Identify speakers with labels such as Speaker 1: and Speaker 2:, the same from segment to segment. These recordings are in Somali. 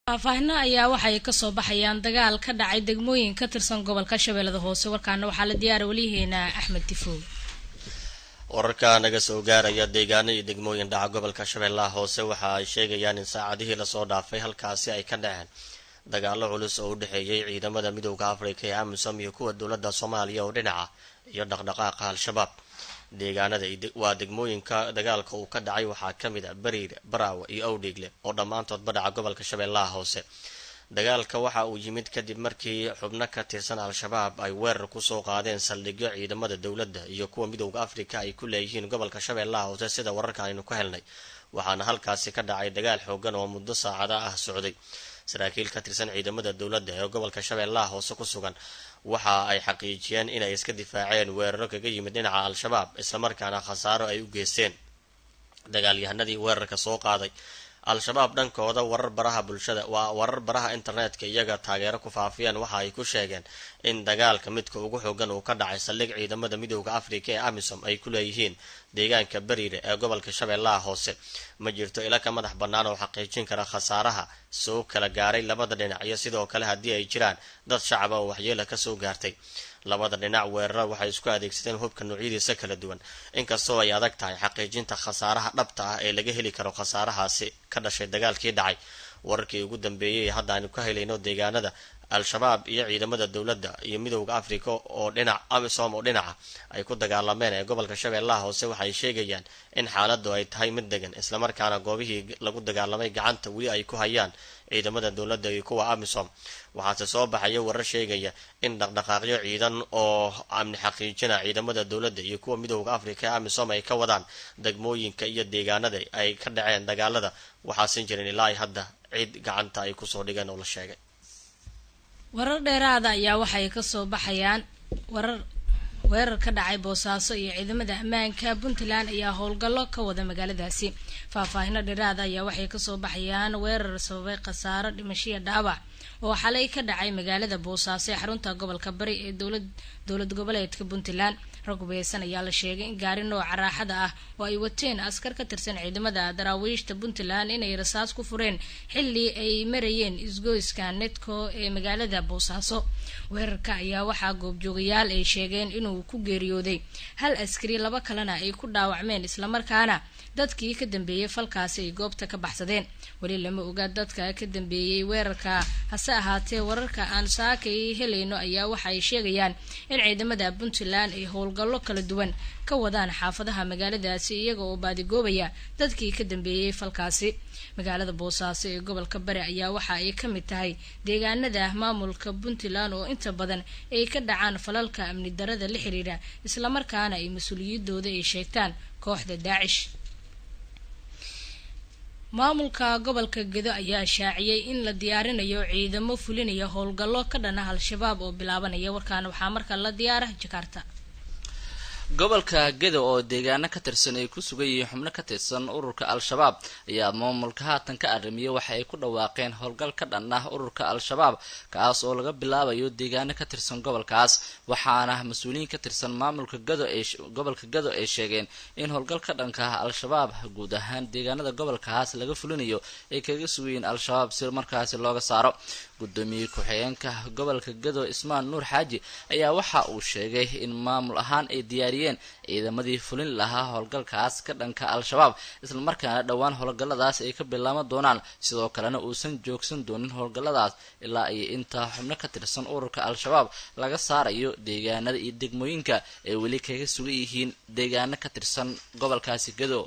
Speaker 1: faahfaahino ayaa waxay kasoo baxayaan dagaal ka dhacay degmooyin ka tirsan gobolka shabeellada hoose warkaana waxaa la diyaara weliyaheena axmed tifow
Speaker 2: wararka naga soo gaaraya deegaano iyo degmooyin dhaca gobolka shabeellaha hoose waxa ay sheegayaan in saacadihii lasoo dhaafay halkaasi ay ka dhaceen dagaalo culus oo u dhexeeyay ciidamada midowda afrika ee amisom iyo kuwa dowladda soomaaliya oo dhinaca iyo dhaqdhaqaaqa al-shabaab deegaanada waa degmooyinka dagaalka uu ka dhacay waxaa ka mid a bariir baraawe iyo owdhiigle oo dhammaantoodba dhaca gobolka shabeellaha hoose dagaalka waxa uu yimid kadib markii xubno ka tirsan al-shabaab ay weerar kusoo qaadeen saldhigyo ciidamada dowladda iyo kuwa midowda afrika ay ku leeyihiin gobolka shabeellaha hoose sida wararka aynu ka helnay waxaana halkaasi ka dhacay dagaal xoogan oo muddo saacada ah socday saraakiil ka tirsan ciidamada dowladda ee gobolka shabeellaha hoose ku sugan waxa ay xaqiijiyeen inay iska difaaceen weeraro kaga yimid dhinaca al-shabaab islamarkaana khasaaro ay u geysteen dagaalyahanadii weerarka soo qaaday al-shabaab dhankooda warar baraha bulshada waa warar baraha internetka iyaga taageero ku faafiyeen waxa ay ku sheegeen in dagaalka midka ugu xoogan uu ka dhacay saldhig ciidamada midowda afrika ee amisom ay ku leeyihiin deegaanka bariire ee gobolka shabeellaha hoose ma jirto ila ka madax bannaan oo xaqiijin kara khasaaraha soo kala gaaray labada dhinac iyo sidoo kale haddii ay jiraan dad shacaba oo waxyeela kasoo gaartay labada dhinac weerara waxay isku adeegsadeen hubka noocyadiisa kala duwan inkastoo ay adag tahay xaqiijinta khasaaraha dhabta ah ee laga heli karo khasaarahaasi ka dhashay dagaalkii dhacay wararkii ugu dambeeyey ee hadda aynu ka helayno deegaanada al-shabaab iyo ciidamada dowladda iyo midowda africa oo dhinac amisom oo dhinaca ay ku dagaalameen ee gobolka shabeellaha hoose waxay sheegayaan in xaaladu ay tahay mid degan islamarkaana goobihii lagu dagaalamay gacanta weli ay ku hayaan ciidamada dowladda iyo kuwa amisom waxaase soo baxaya warar sheegaya in dhaqdhaqaaqyo ciidan oo amni xaqiijina ciidamada dowladda iyo kuwa midowda africa ee amisom ay ka wadaan degmooyinka iyo deegaanada ay ka dhaceen dagaalada waxaasan jirin ilaa ay hadda cid gacanta ay kusoo dhigeen oo la sheegay
Speaker 1: warar dheeraada ayaa waxay kasoo baxayaan warar weerar ka dhacay boosaaso iyo ciidamada ammaanka puntland ayaa howlgallo ka wada magaaladaasi faahfaahino dheeraada ayaa waxay kasoo baxayaan weerar sababay khasaaro dhimashiya dhaawac oo xalay ka dhacay magaalada boosaaso ee xarunta gobolka bari ee dowlad dowlad goboleedka puntland rag hubeysan ayaa la sheegay in gaari nooca raaxada ah oo ay wateen askar ka tirsan ciidamada daraawiishta puntland inay rasaas ku fureen xilli ay marayeen isgoyska netco ee magaalada boosaaso weerarka ayaa waxaa goobjoogayaal ay sheegeen inuu ku geeriyooday hal askari laba kalena ay ku dhaawacmeen islamarkaana dadkii ka dambeeyey falkaasi ay goobta ka baxsadeen weli lama oga dadka ka dambeeyey weerarka hase ahaatee wararka aan saakay helayno ayaa waxa ay sheegayaan in ciidamada puntland ay howlgallo kala duwan ka wadaan xaafadaha magaaladaasi iyaga oo baadigoobaya dadkii ka dambeeyey falkaasi magaalada boosaaso ee gobolka bari ayaa waxa ay ka mid tahay deegaanada maamulka puntland oo inta badan ay ka dhacaan falalka amni darada la xiriira islamarkaana ay mas-uuliyadooda ay sheegtaan kooxda daacish maamulka gobolka gedo ayaa shaaciyey in la diyaarinayo ciidamo fulinaya howlgallo ka dhana al-shabaab oo bilaabanaya warkaana waxaa markaa la diyaara jakarta
Speaker 3: gobolka gedo oo deegaano ka tirsan ay ku sugan yihiin xubno ka tirsan ururka al-shabaab ayaa maamulka haatan ka arrimiyay waxa ay ku dhawaaqeen howlgal ka dhan ah ururka al-shabaab kaas oo laga bilaabayo deegaano ka tirsan gobolkaas waxaana mas-uuliyiin ka tirsan maamulka gado ee gobolka gado ay sheegeen in howlgal ka dhanka ah al-shabaab guud ahaan deegaanada gobolkaas laga fulinayo ay kaga sugayiin al-shabaab si markaasi looga saaro gudoomiye ku-xigeenka gobolka gado ismaan nuur xaaji ayaa waxa uu sheegay in maamul ahaan ay diyaariyeen ciidamadii fulin lahaa howlgalkaas ka dhanka al-shabaab islamarkaana dhowaan howlgalladaas ay ka bilaaban doonaan sidoo kalena uusan joogsan doonin howlgalladaas ilaa ay intaa xubno ka tirsan ururka al-shabaab laga saarayo deegaanada iyo degmooyinka ay weli kaga sugan yihiin deegaano ka tirsan gobolkaasi gado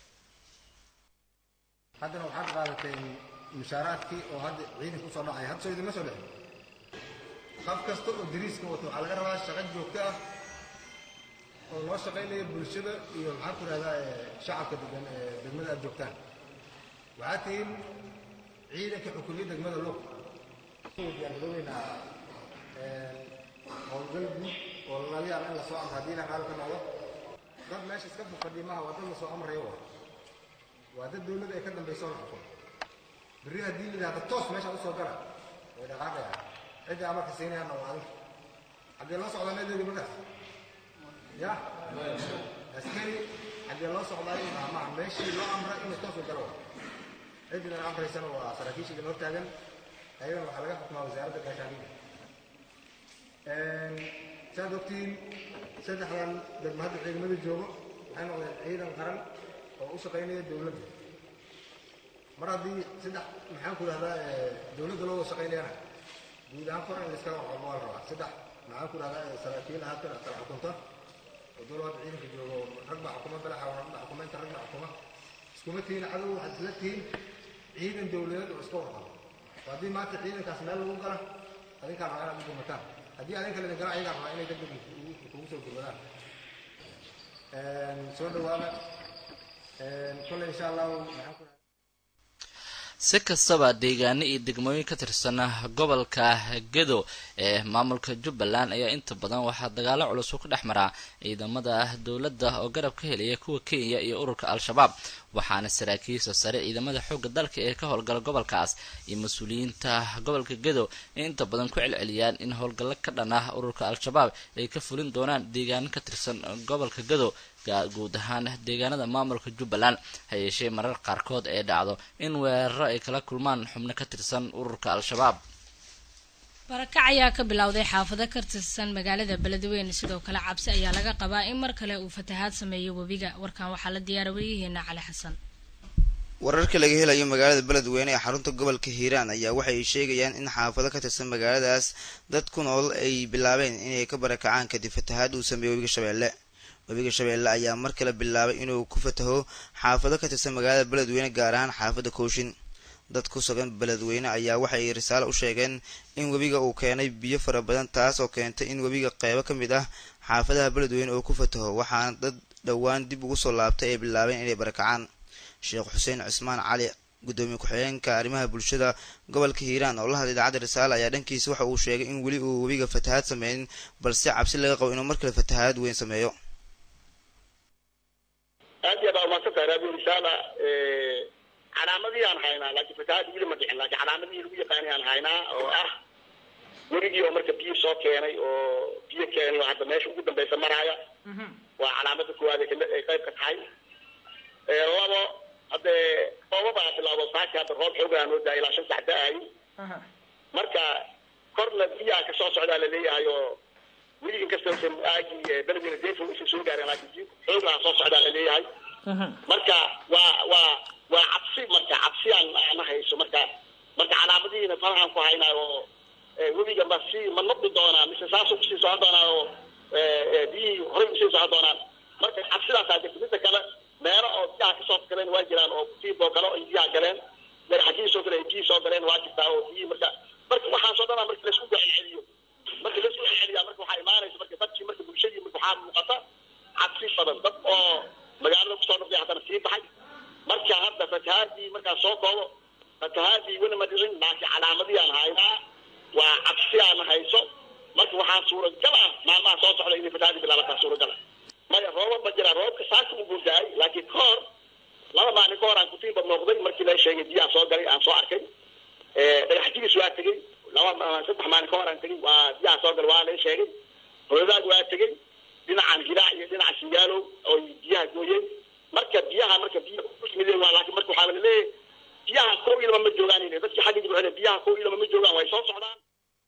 Speaker 4: haddana waxaad qaadateen mushaaraadkii oo hadda ciidanka usoo dhacaya hadda soo idinma soo dhexin qof kasta oo dariiska wato waxaa laga rabaa shaqo joogto ah oo loo shaqaynaya bulshada iyo maxaan ku ihahdaa shacabka degan ee degmada aad joogtaan waxaad tihiin ciidanka xukumiya degmada log diyaargaroobeynaa howlgal guud oo laga yaaba in lasoo amro haddii ilaha qaal ka noqdo dad meesha iska fadhiimaha waa dad lasoo amrayo waa waa dad dawladda ay ka dambayso la xukumo berri haddii la yidhahdo toos meesha usoo gala way dhaqaaqayaan cidda amarka siinayaanna waa adinka xaggee loo socdaa meedeedi markaas ya askari xaggee loo socdaayo maha meeshii loo amra inuu toos u galo ciddina amraysana waa saraakiisha idin hortaagan ayagana waxaa laga xukumaa wasaaradda gaashaandhigga saad ogtiin saddexdan degmo hadda ciidamada joogo waxay noqdeen ciidan qaran oo u shaqaynaya dowladda mar haddii saddex maxaan ku idhahdaa dowladda loo wada shaqaynayana guud ahaan kor in layskala waxooga waa la rabaa saddex maxaan ku idhahdaa saraakiil ahaatan kala xukunta oo dowladda ciidanka joogo rag baa xukuma balaxa rag baa xukuma inta rag baa xukuma iskuma tihiin cadow waxaad isla tihiin ciidan dowladeed oo iska warqaba oo haddii maanta ciidankaas meel lagu gala adinkaa rabaa inaad u gurmataan haddii adinka laydin gala ayagaa rabaa inay degdeg kugu soo gurmadaan soo dhawaada kolley insha allahu maxaan ku
Speaker 3: si kastaba deegaano iyo degmooyin ka tirsan gobolka gedo ee maamulka jubbaland ayaa inta badan waxaa dagaalo culus u ka dhex maraa ciidamada dowladda oo garab ka helaya kuwa kenya iyo ururka al-shabaab waxaana saraakiisha sare ciidamada xoogga dalka ee ka howlgala gobolkaas iyo mas-uuliyiinta gobolka gedo ay inta badan ku celceliyaan in howlgallo ka dhan ah ururka al-shabaab ay ka fulin doonaan deegaano ka tirsan gobolka gedo guud ahaan deegaanada maamulka jubbaland ha yeeshee marar qaarkood ee dhacdo in weeraro ay kala kulmaan xubno ka tirsan ururka al-shabaab
Speaker 1: barakac ayaa ka bilowday xaafado ka tirsan magaalada beledweyne sidoo kale cabsi ayaa laga qabaa in mar kale uu fatahaad sameeyo webiga warkan waxaa la diyaara wariyaheena cali xasan
Speaker 5: wararka laga helayo magaalada beledweyne ee xarunta gobolka hiiraan ayaa waxay sheegayaan in xaafado ka tirsan magaaladaas dad ku nool ay bilaabeen inay ka barakacaan kadib fatahaad uu sameeyo webiga shabeelle webiga shabeelle ayaa mar kale bilaabay inuu ku fataho xaafado ka tirsan magaalada beledweyne gaar ahaan xaafadda kooshin dad ku sugan beledweyne ayaa waxay risaale u sheegeen in webiga uu keenay biyo fara badan taas oo keentay in webiga qeybo ka mid ah xaafadaha beledweyne uu ku fataho waxaana dad dhowaan dib ugu soo laabtay ay bilaabeen inay barakacaan sheekh xuseen cismaan cali gudoomiye ku-xigeenka arrimaha bulshada gobolka hiiraan oo la hadlay idaacadda risaale ayaa dhankiisa waxa uu sheegay in weli uu webiga fatahaad sameynin balse cabsi laga qabo inuu mar kale fatahaad weyn sameeyo
Speaker 6: aad iyo aad aa umaadsantahay radio risaala calaamadii aan haynaa laakiin fatahaad weli ma dhicin laakiin calaamadihii lagu yaqaanay aan haynaa oo ah werigii oo marka biyo soo keenay oo biyo keenay oo hadda meesha ugu dambeysa maraaya waa calaamada koowaad ay qayb ka tahay labo haddee oobabaa bilowdo saaki hadda roob xoogaa noo daaya ilaa shan sax da-ayo marka korna biyaa ka soo socdaa laleeyahay oo weli inkasta usan aagii beledweyne deefo usan soo gaarin laakiin biyo xoogaa soo socdaa laleeyahay marka waa waa waa cabsi marka cabsiyaan ana hayso marka marka calaamadihiina farahan ku haynaa oo webiga ma si ma noqdi doonaa mise saasuu kusii socon doonaa oo biyihii horey usii socon doonaan marka cabsidaasaa jirta midda kale meelo oo biyaha kasoo galeen waa jiraan oo kutiiboo kale ay biyaha galeen madaxagii soo galeen biyihii soo galeen waa jirtaa oo biyihii marka marka waxaasoo dhanaa marka laisku celceliyo marka laisku celceliyaa marka waxaa imaanaysa marka dadkii marka bulshadii marka waxaa muuqata cabsi badan dad oo magaalada kusoo noqday haddana sii baxay marka hadda fatahaadii markaa soo koobo fatahaadii weli ma dhicin laakiin calaamadii aan haynaa waa cabsi aan hayso marka waxaa suuragal ah maalmaha soo socda inay fatahaadii bilaabataa suuragal ah maya roobab ma jiraan roobka saaka u guurdaay laakiin ka hor laba maalin ka hor aan kutiinba noqday markii la sheegay biyaha soo galay aan soo arkay dhagax jibis waa tegey laba saddex maalin ka hor aan tegey waa biyaha soo galay waa la sheegay hoodaag waa tegey dhinacan hiraac iyo dhinaca singaalow oo biyaha gooyeen marka biyaha marka biya yimideen waa laakiin marka waxaa laleeyahay biyaha kow iyo laba ma joogaan dadkii xagga jibcele biyaha kow iyo laba ma joogaan way soo socdaan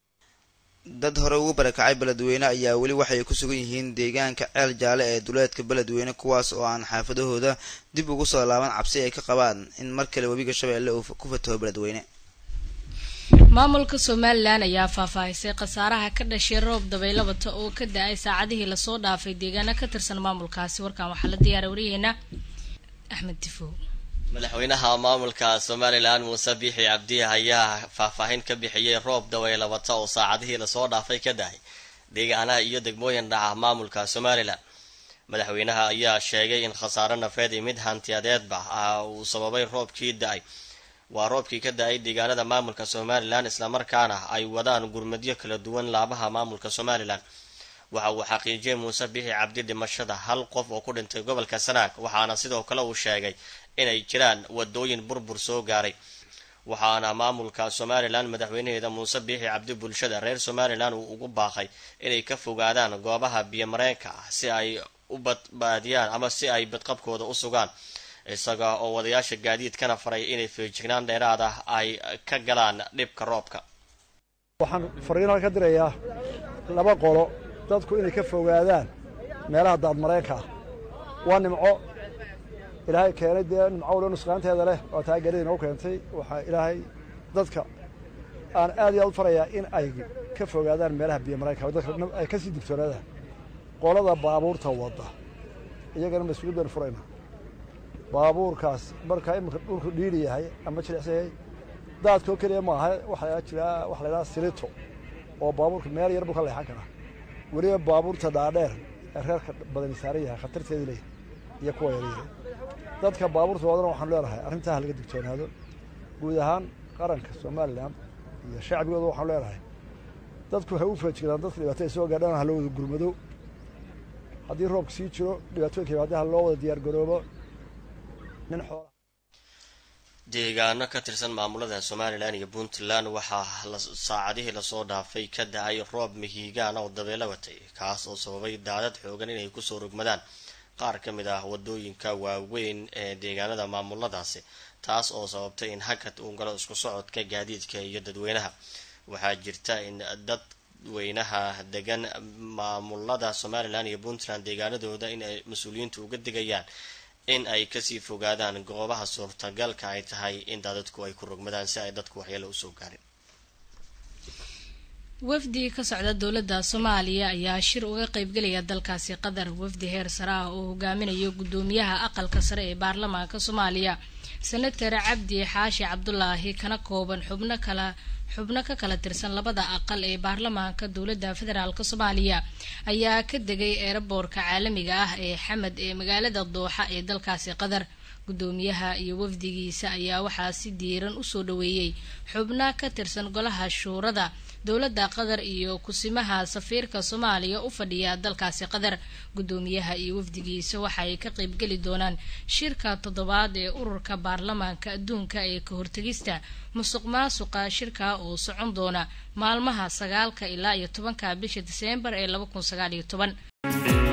Speaker 5: dad hore ugu barakacay beledweyne ayaa weli waxay ku sugan yihiin deegaanka ceel jaale ee duleedka beledweyne kuwaas oo aan xaafadahooda dib ugu soo laaban cabsi ay ka qabaan in mar kale webiga shabeelle uu ku fataho beledweyne
Speaker 1: maamulka somalilan ayaa faahfaahisay khasaaraha ka dhashay roob dabaylo wata oo ka da-ay saacadihii lasoo dhaafay deegaano ka tirsan maamulkaasi warkan waxaa la diyaara waryaheena axmed tifow
Speaker 2: madaxweynaha maamulka somalilan muuse biixi cabdi ayaa faahfaahin ka bixiyey roob dabaylo wata oo saacadihii lasoo dhaafay ka dahay deegaanaha iyo degmooyin dhaca maamulka somalilan madaxweynaha ayaa sheegay in khasaare nafeed iyo mid hantiyadeedba ah uu sababay roobkii da-ay waa roobkii ka da-ay deegaanada maamulka somalilan islamarkaana ay wadaan gurmadyo kala duwan laabaha maamulka somalilan waxa uu xaqiijiyey muuse biixi cabdi dhimashada hal qof oo ku dhintay gobolka sanaag waxaana sidoo kale uu sheegay inay jiraan wadooyin burbur soo gaaray waxaana maamulka somalilan madaxweynaheeda muuse biixi cabdi bulshada reer somalilan uu ugu baaqay inay ka fogaadaan goobaha biyomareenka ah si ay u badbaadiyaan ama si ay badqabkooda u sugaan isaga oo wadayaasha gaadiidkana faray inay feejignaan dheeraad ah ay ka galaan dhibka roobka
Speaker 7: waxaan fariinal ka dirayaa laba qolo dadku inay ka fogaadaan meelaha daadmareenka ah waa nimco ilaahay keenay dee nimco waliba nusqaanteeda leh waa taa garida inoo keentay waxaa ilaahay dadka aan aad iyo aad u farayaa in ay ka fogaadaan meelaha biyo mareenka dadka ay ka sii digtoonaadaan qolada baabuurta wadda iyagana mas-uuliyad baynu furaynaa baabuurkaas markaa iminka dhulku dhiiri yahay ama jilicsan yahay daadkoo keliya maaha waxaa jiraa waxa la yidhaha silito oo baabuurka meel yar buu ka leexan karaa weliba baabuurta dhaadheer ee reerka badani saaran yahay khatarteedii leeyahay iyo kuwa yaryare dadka baabuurta wadana waxaanu leenahay arrintaa ha laga digtoonaado guud ahaan qaranka somalilan iyo shacbigooda waxaanu leenahay dadku ha u feejigdaan dadka dhibaatada soo gaadhaan ha loo wada gurmado haddii roobka sii jiro dhibaatooyinka yimaada ha loo wada diyaar garoobo nin xoola
Speaker 2: deegaano ka tirsan maamulada somalilan iyo puntland waxaa saacadihii lasoo dhaafay ka da-ay roob mihiigaana oo dabeelo watay kaas oo sababay daadad xoogan inay kusoo rogmadaan qaar ka mid ah wadooyinka waaweyn ee deegaanada maamuladaasi taas oo sababtay in hakad uu galo isku socodka gaadiidka iyo dadweynaha waxaa jirta in dadweynaha degan maamulada somalilan iyo puntland deegaanadooda in ay mas-uuliyiintu uga digayaan in ay kasii fogaadaan goobaha suurtagalka ay tahay in daadadku ay ku rogmadaan si ay dadku waxyeelo usoo gaarin
Speaker 1: wafdi ka socda dowladda soomaaliya ayaa shir uga qaybgelaya dalkaasi qatar wafdi heer sare ah oo hogaaminayo guddoomiyaha aqalka sare ee baarlamaanka soomaaliya senator cabdi xaashi cabdulaahi kana kooban xubno kala xubno ka kala tirsan labada aqal ee baarlamaanka dowladda federaalk soomaaliya ayaa ka degay eeraboorka caalamiga ah ee xamed ee magaalada dooxa ee dalkaasi qatar guddoomiyaha iyo wafdigiisa ayaa waxaa si diiran usoo dhaweeyey xubna ka tirsan golaha shuurada dowladda qatar iyo kusimaha safiirka soomaaliya u fadhiya dalkaasi qatar guddoomiyaha iyo wafdigiisa waxaay ka qaybgeli doonaan shirka toddobaad ee ururka baarlamaanka adduunka ee ka hortegista musuq maasuqa shirka oo socon doona maalmaha sagaalka ilaa iyo tobanka bisha diseembar ee laba kun sagaal iyo toban